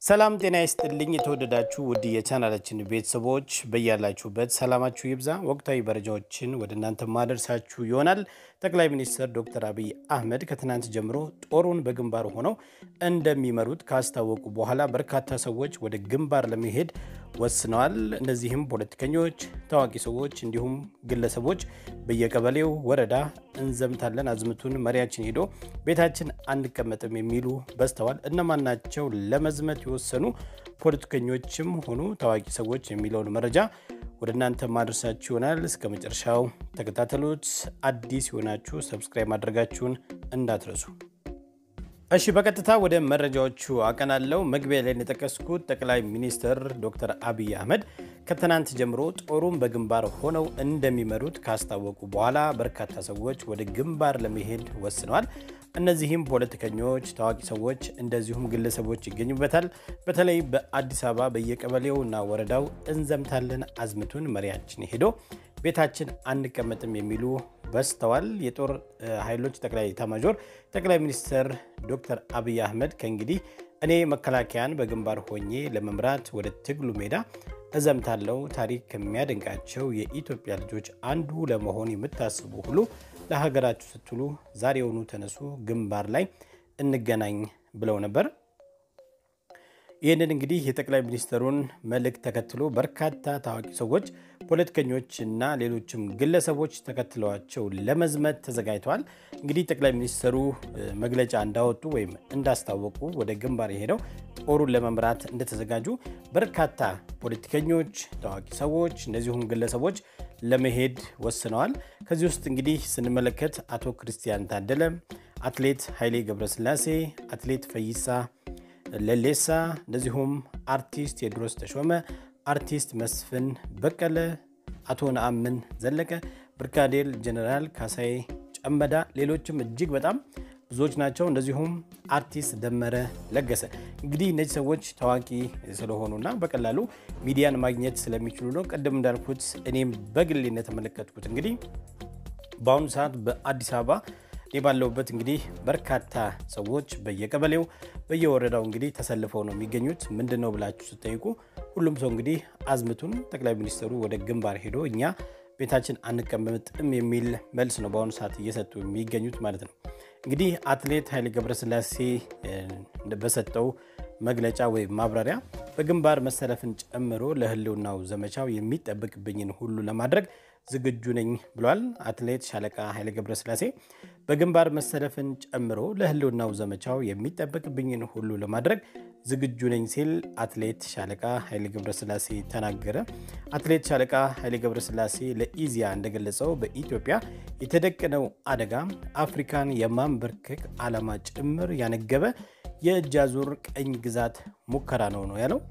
ሰላም ጤና ይስጥልኝ። የተወደዳችሁ ውድ የቻናላችን ቤተሰቦች በያላችሁበት ሰላማችሁ ይብዛ። ወቅታዊ መረጃዎችን ወደ እናንተ ማደርሳችሁ ይሆናል። ጠቅላይ ሚኒስትር ዶክተር አብይ አህመድ ከትናንት ጀምሮ ጦሩን በግንባር ሆነው እንደሚመሩት ካስታወቁ በኋላ በርካታ ሰዎች ወደ ግንባር ለመሄድ ወስነዋል። እነዚህም ፖለቲከኞች፣ ታዋቂ ሰዎች እንዲሁም ግለሰቦች በየቀበሌው ወረዳ እንዘምታለን፣ አዝምቱን፣ መሪያችን ሄዶ ቤታችን አንቀመጥም የሚሉ በዝተዋል። እነማን ናቸው ለመዝመት የወሰኑ ፖለቲከኞችም ሆኑ ታዋቂ ሰዎች የሚለውን መረጃ ወደ እናንተ ማድረሳችሁ ይሆናል። እስከ መጨረሻው ተከታተሉት። አዲስ የሆናችሁ ሰብስክራይብ ማድረጋችሁን እንዳትረሱ። እሺ በቀጥታ ወደ መረጃዎቹ አቀናለው። መግቢያ ላይ የጠቀስኩት ጠቅላይ ሚኒስትር ዶክተር አብይ አህመድ ከትናንት ጀምሮ ጦሩን በግንባር ሆነው እንደሚመሩት ካስታወቁ በኋላ በርካታ ሰዎች ወደ ግንባር ለመሄድ ወስነዋል። እነዚህም ፖለቲከኞች፣ ታዋቂ ሰዎች እንደዚሁም ግለሰቦች ይገኙበታል። በተለይ በአዲስ አበባ በየቀበሌው እና ወረዳው እንዘምታለን፣ አዝምቱን፣ መሪያችን ሄዶ ቤታችን አንቀመጥም የሚሉ በዝተዋል። የጦር ኃይሎች ጠቅላይ ኤታማዦር ጠቅላይ ሚኒስትር ዶክተር አብይ አህመድ ከእንግዲህ እኔ መከላከያን በግንባር ሆኜ ለመምራት ወደ ትግሉ ሜዳ እዘምታለው። ታሪክ ከሚያደንቃቸው የኢትዮጵያ ልጆች አንዱ ለመሆን የምታስቡ ሁሉ ለሀገራችሁ ስትሉ ዛሬውኑ ተነሱ፣ ግንባር ላይ እንገናኝ ብለው ነበር። ይህንን እንግዲህ የጠቅላይ ሚኒስትሩን መልእክት ተከትሎ በርካታ ታዋቂ ሰዎች፣ ፖለቲከኞች እና ሌሎችም ግለሰቦች ተከትለዋቸው ለመዝመት ተዘጋጅተዋል። እንግዲህ ጠቅላይ ሚኒስትሩ መግለጫ እንዳወጡ ወይም እንዳስታወቁ ወደ ግንባር የሄደው ጦሩን ለመምራት እንደተዘጋጁ በርካታ ፖለቲከኞች፣ ታዋቂ ሰዎች እንደዚሁም ግለሰቦች ለመሄድ ወስነዋል። ከዚህ ውስጥ እንግዲህ ስንመለከት አቶ ክርስቲያን ታደለ፣ አትሌት ኃይሌ ገብረስላሴ፣ አትሌት ፈይሳ ለሌሳ እንደዚሁም አርቲስት ቴዎድሮስ ተሾመ፣ አርቲስት መስፍን በቀለ፣ አቶ ነአምን ዘለቀ፣ ብርጋዴር ጀነራል ካሳዬ ጨመዳ፣ ሌሎችም እጅግ በጣም ብዙዎች ናቸው። እንደዚሁም አርቲስት ደመረ ለገሰ። እንግዲህ እነዚህ ሰዎች ታዋቂ ስለሆኑና በቀላሉ ሚዲያን ማግኘት ስለሚችሉ ነው። ቅድም እንዳልኩት እኔም በግሌ እንደተመለከትኩት እንግዲህ በአሁኑ ሰዓት በአዲስ አበባ እኔ ባለሁበት እንግዲህ በርካታ ሰዎች በየቀበሌው በየወረዳው እንግዲህ ተሰልፈው ነው የሚገኙት። ምንድን ነው ብላችሁ ስጠይቁ ሁሉም ሰው እንግዲህ አዝምቱን ጠቅላይ ሚኒስትሩ ወደ ግንባር ሄዶ እኛ ቤታችን አንቀመጥም የሚል መልስ ነው በአሁኑ ሰዓት እየሰጡ የሚገኙት ማለት ነው። እንግዲህ አትሌት ኃይሌ ገብረስላሴ በሰጠው መግለጫ ወይም ማብራሪያ በግንባር መሰለፍን ጨምሮ ለሕልውናው ዘመቻው የሚጠበቅብኝን ሁሉ ለማድረግ ዝግጁ ነኝ ብሏል። አትሌት ሻለቃ ኃይሌ ገብረስላሴ በግንባር መሰለፍን ጨምሮ ለሕልውናው ዘመቻው የሚጠበቅብኝን ሁሉ ለማድረግ ዝግጁ ነኝ ሲል አትሌት ሻለቃ ኃይሌ ገብረስላሴ ተናገረ። አትሌት ሻለቃ ኃይሌ ገብረስላሴ ለኢዚያ እንደገለጸው በኢትዮጵያ የተደቀነው አደጋ አፍሪካን የማንበርከክ ዓላማ ጭምር ያነገበ የእጅ አዙር ቀኝ ግዛት ሙከራ ነው ነው ያለው።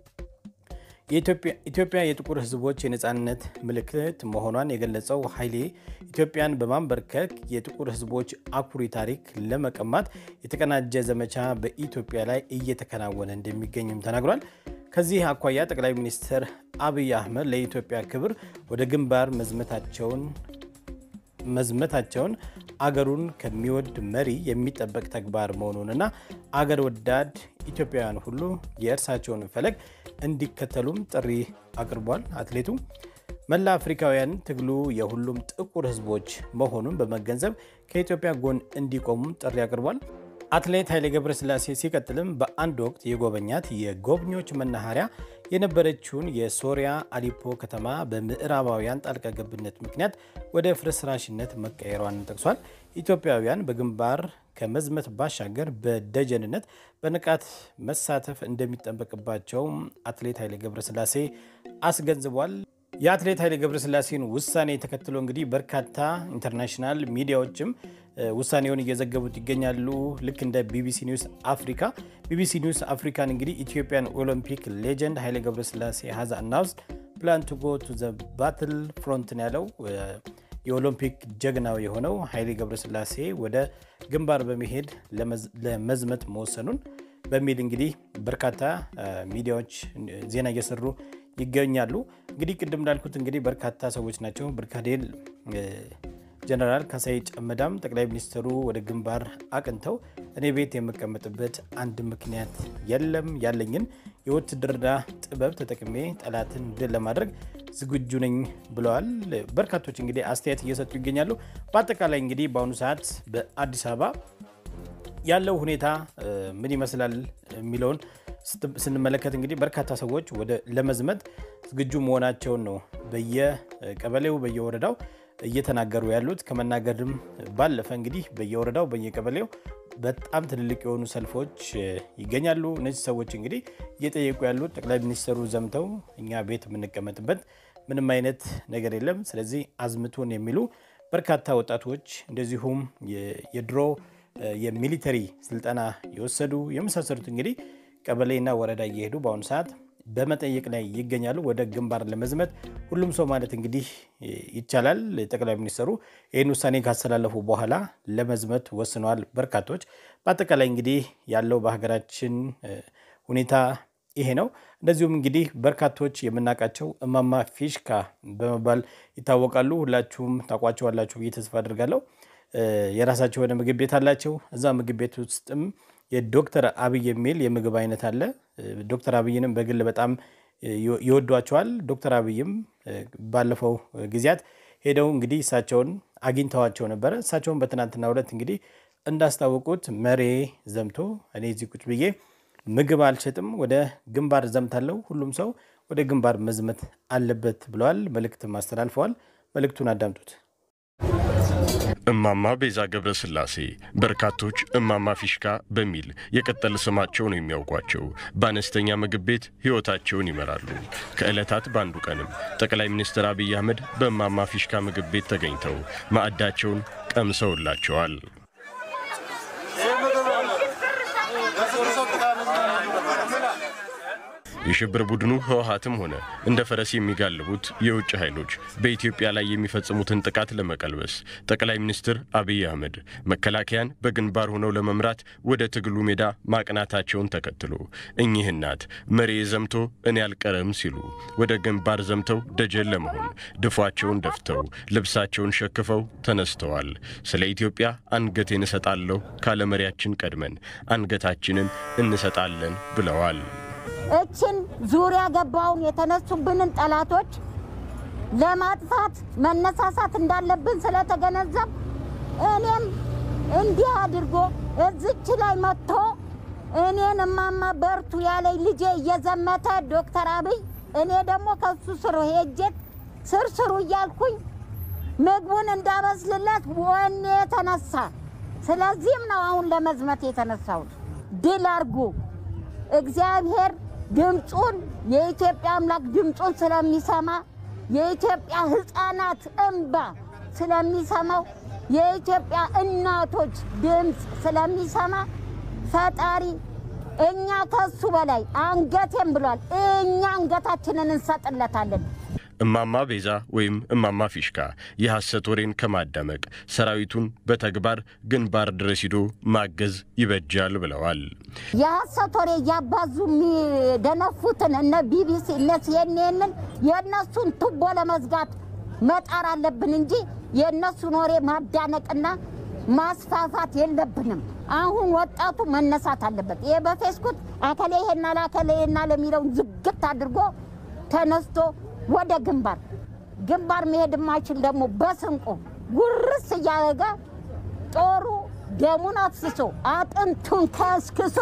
ኢትዮጵያ የጥቁር ሕዝቦች የነፃነት ምልክት መሆኗን የገለጸው ኃይሌ ኢትዮጵያን በማንበርከክ የጥቁር ሕዝቦች አኩሪ ታሪክ ለመቀማት የተቀናጀ ዘመቻ በኢትዮጵያ ላይ እየተከናወነ እንደሚገኝም ተናግሯል። ከዚህ አኳያ ጠቅላይ ሚኒስትር አብይ አህመድ ለኢትዮጵያ ክብር ወደ ግንባር መዝመታቸውን መዝመታቸውን አገሩን ከሚወድ መሪ የሚጠበቅ ተግባር መሆኑንና አገር ወዳድ ኢትዮጵያውያን ሁሉ የእርሳቸውን ፈለግ እንዲከተሉም ጥሪ አቅርቧል። አትሌቱ መላ አፍሪካውያን ትግሉ የሁሉም ጥቁር ሕዝቦች መሆኑን በመገንዘብ ከኢትዮጵያ ጎን እንዲቆሙም ጥሪ አቅርቧል። አትሌት ኃይሌ ገብረስላሴ ሲቀጥልም በአንድ ወቅት የጎበኛት የጎብኚዎች መናኸሪያ የነበረችውን የሶሪያ አሊፖ ከተማ በምዕራባውያን ጣልቃ ገብነት ምክንያት ወደ ፍርስራሽነት መቀየሯን ጠቅሷል። ኢትዮጵያውያን በግንባር ከመዝመት ባሻገር በደጀንነት በንቃት መሳተፍ እንደሚጠበቅባቸውም አትሌት ኃይሌ ገብረስላሴ አስገንዝቧል። የአትሌት ኃይሌ ገብረስላሴን ውሳኔ ተከትሎ እንግዲህ በርካታ ኢንተርናሽናል ሚዲያዎችም ውሳኔውን እየዘገቡት ይገኛሉ። ልክ እንደ ቢቢሲ ኒውስ አፍሪካ ቢቢሲ ኒውስ አፍሪካን እንግዲህ ኢትዮጵያን ኦሎምፒክ ሌጀንድ ኃይሌ ገብረስላሴ ሀዝ አናውንስድ ፕላን ቱ ጎ ቱ ዘ ባትል ፍሮንትን ያለው የኦሎምፒክ ጀግናው የሆነው ኃይሌ ገብረስላሴ ወደ ግንባር በመሄድ ለመዝመት መወሰኑን በሚል እንግዲህ በርካታ ሚዲያዎች ዜና እየሰሩ ይገኛሉ። እንግዲህ ቅድም እንዳልኩት እንግዲህ በርካታ ሰዎች ናቸው። ብርጋዴር ጀነራል ካሳዬ ጨመዳም ጠቅላይ ሚኒስትሩ ወደ ግንባር አቅንተው እኔ ቤት የምቀመጥበት አንድ ምክንያት የለም። ያለኝን የውትድርና ጥበብ ተጠቅሜ ጠላትን ድል ለማድረግ ዝግጁ ነኝ ብለዋል። በርካቶች እንግዲህ አስተያየት እየሰጡ ይገኛሉ። በአጠቃላይ እንግዲህ በአሁኑ ሰዓት በአዲስ አበባ ያለው ሁኔታ ምን ይመስላል የሚለውን ስንመለከት እንግዲህ በርካታ ሰዎች ወደ ለመዝመት ዝግጁ መሆናቸውን ነው በየቀበሌው በየወረዳው እየተናገሩ ያሉት። ከመናገርም ባለፈ እንግዲህ በየወረዳው በየቀበሌው በጣም ትልልቅ የሆኑ ሰልፎች ይገኛሉ። እነዚህ ሰዎች እንግዲህ እየጠየቁ ያሉት ጠቅላይ ሚኒስትሩ ዘምተው እኛ ቤት የምንቀመጥበት ምንም አይነት ነገር የለም፣ ስለዚህ አዝምቱን የሚሉ በርካታ ወጣቶች እንደዚሁም የድሮ የሚሊተሪ ስልጠና የወሰዱ የመሳሰሉት እንግዲህ ቀበሌና ወረዳ እየሄዱ በአሁኑ ሰዓት በመጠየቅ ላይ ይገኛሉ። ወደ ግንባር ለመዝመት ሁሉም ሰው ማለት እንግዲህ ይቻላል። ጠቅላይ ሚኒስትሩ ይህን ውሳኔ ካስተላለፉ በኋላ ለመዝመት ወስነዋል በርካቶች። በአጠቃላይ እንግዲህ ያለው በሀገራችን ሁኔታ ይሄ ነው። እንደዚሁም እንግዲህ በርካቶች የምናውቃቸው እማማ ፊሽካ በመባል ይታወቃሉ። ሁላችሁም ታውቋቸዋላችሁ ብዬ ተስፋ አድርጋለሁ። የራሳቸው የሆነ ምግብ ቤት አላቸው። እዛ ምግብ ቤት ውስጥም የዶክተር አብይ የሚል የምግብ አይነት አለ። ዶክተር አብይንም በግል በጣም ይወዷቸዋል። ዶክተር አብይም ባለፈው ጊዜያት ሄደው እንግዲህ እሳቸውን አግኝተዋቸው ነበረ። እሳቸውን በትናንትናው ዕለት እንግዲህ እንዳስታወቁት መሬ ዘምቶ እኔ እዚህ ቁጭ ብዬ ምግብ አልሸጥም፣ ወደ ግንባር ዘምታለሁ፣ ሁሉም ሰው ወደ ግንባር መዝመት አለበት ብለዋል። መልእክትም አስተላልፈዋል። መልእክቱን አዳምጡት። እማማ ቤዛ ገብረ ስላሴ በርካቶች እማማ ፊሽካ በሚል የቅጽል ስማቸው ነው የሚያውቋቸው። በአነስተኛ ምግብ ቤት ሕይወታቸውን ይመራሉ። ከዕለታት በአንዱ ቀንም ጠቅላይ ሚኒስትር አብይ አህመድ በእማማ ፊሽካ ምግብ ቤት ተገኝተው ማዕዳቸውን ቀምሰውላቸዋል። የሽብር ቡድኑ ህወሀትም ሆነ እንደ ፈረስ የሚጋልቡት የውጭ ኃይሎች በኢትዮጵያ ላይ የሚፈጽሙትን ጥቃት ለመቀልበስ ጠቅላይ ሚኒስትር አብይ አህመድ መከላከያን በግንባር ሆነው ለመምራት ወደ ትግሉ ሜዳ ማቅናታቸውን ተከትሎ እኚህ እናት መሬ ዘምቶ እኔ አልቀረም ሲሉ ወደ ግንባር ዘምተው ደጀን ለመሆን ድፏቸውን ደፍተው ልብሳቸውን ሸክፈው ተነስተዋል። ስለ ኢትዮጵያ አንገቴን እሰጣለሁ ካለ መሪያችን ቀድመን አንገታችንን እንሰጣለን ብለዋል። እችን ዙሪያ ገባውን የተነሱብንን ጠላቶች ለማጥፋት መነሳሳት እንዳለብን ስለተገነዘብ እኔም እንዲህ አድርጎ እዝች ላይ መጥቶ እኔን እማማ በርቱ ያለኝ ልጄ እየዘመተ ዶክተር አብይ እኔ ደግሞ ከሱ ስር ሄጄ ስር ስሩ እያልኩኝ ምግቡን እንዳበስልለት ወኔ የተነሳ ስለዚህም ነው አሁን ለመዝመት የተነሳሁት። ድል አርጉ እግዚአብሔር ድምፁን የኢትዮጵያ አምላክ ድምፁን ስለሚሰማ የኢትዮጵያ ሕፃናት እንባ ስለሚሰማው የኢትዮጵያ እናቶች ድምፅ ስለሚሰማ ፈጣሪ እኛ ከሱ በላይ አንገቴም ብሏል። እኛ አንገታችንን እንሰጥለታለን። እማማ ቤዛ ወይም እማማ ፊሽካ የሐሰት ወሬን ከማዳመቅ ሰራዊቱን በተግባር ግንባር ድረስ ሂዶ ማገዝ ይበጃል ብለዋል። የሐሰት ወሬ እያባዙ የሚደነፉትን እነ ቢቢሲ እነ ሲኤንኤንን የእነሱን ቱቦ ለመዝጋት መጣር አለብን እንጂ የእነሱን ወሬ ማዳነቅና ማስፋፋት የለብንም። አሁን ወጣቱ መነሳት አለበት። ይሄ በፌስቡክ አከሌ ይሄና ላከሌ ይሄና ለሚለውን ዝግት አድርጎ ተነስቶ ወደ ግንባር ግንባር መሄድ የማይችል ደግሞ በስንቁ ጉርስ እያደረገ ጦሩ ደሙን አፍስሶ አጥንቱን ከስክሶ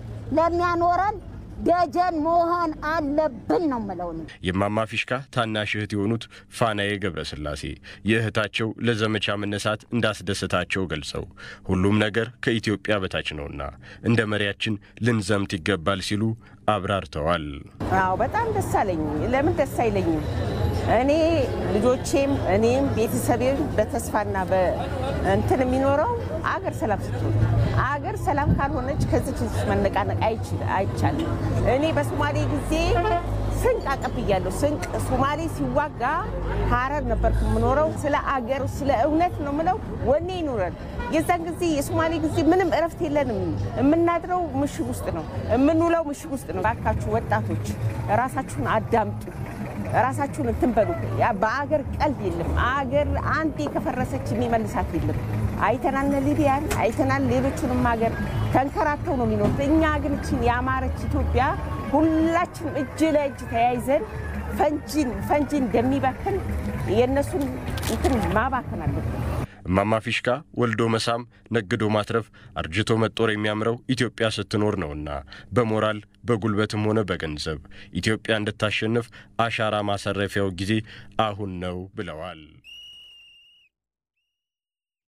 ለሚያኖረን ደጀን መሆን አለብን ነው ምለው። የማማ ፊሽካ ታናሽ እህት የሆኑት ፋናዬ ገብረስላሴ የእህታቸው ለዘመቻ መነሳት እንዳስደሰታቸው ገልጸው ሁሉም ነገር ከኢትዮጵያ በታች ነውና እንደ መሪያችን ልንዘምት ይገባል ሲሉ አብራርተዋል። አዎ በጣም ደስ አለኝ። ለምን ደስ አይለኝም? እኔ ልጆቼም እኔም ቤተሰቤም በተስፋና በእንትን የሚኖረው አገር ሰላም ስትሆን፣ አገር ሰላም ካልሆነች ከዚች መነቃነቅ አይቻልም። እኔ በሶማሌ ጊዜ ስንቅ አቀብያለሁ። ስንቅ ሶማሌ ሲዋጋ ሀረር ነበር የምኖረው። ስለ አገር ስለ እውነት ነው ምለው። ወኔ ይኑረን። የዛን ጊዜ የሶማሌ ጊዜ ምንም እረፍት የለንም። የምናድረው ምሽግ ውስጥ ነው፣ የምንውለው ምሽግ ውስጥ ነው። ባካችሁ ወጣቶች ራሳችሁን አዳምጡ፣ ራሳችሁን እንትን በሉ። በአገር ቀልድ የለም። አገር አንዴ ከፈረሰች የሚመልሳት የለም። አይተናል ሊቢያን፣ አይተናል ሌሎቹንም ሀገር ተንከራተው ነው የሚኖሩት። እኛ ግን እችን ያማረች ኢትዮጵያ ሁላችንም እጅ ለእጅ ተያይዘን ፈንጂን ፈንጂ እንደሚበክን የእነሱን እንትን ማባከን አለብን። እማማ ፊሽካ ወልዶ መሳም ነግዶ ማትረፍ አርጅቶ መጦር የሚያምረው ኢትዮጵያ ስትኖር ነውና በሞራል በጉልበትም ሆነ በገንዘብ ኢትዮጵያ እንድታሸንፍ አሻራ ማሳረፊያው ጊዜ አሁን ነው ብለዋል።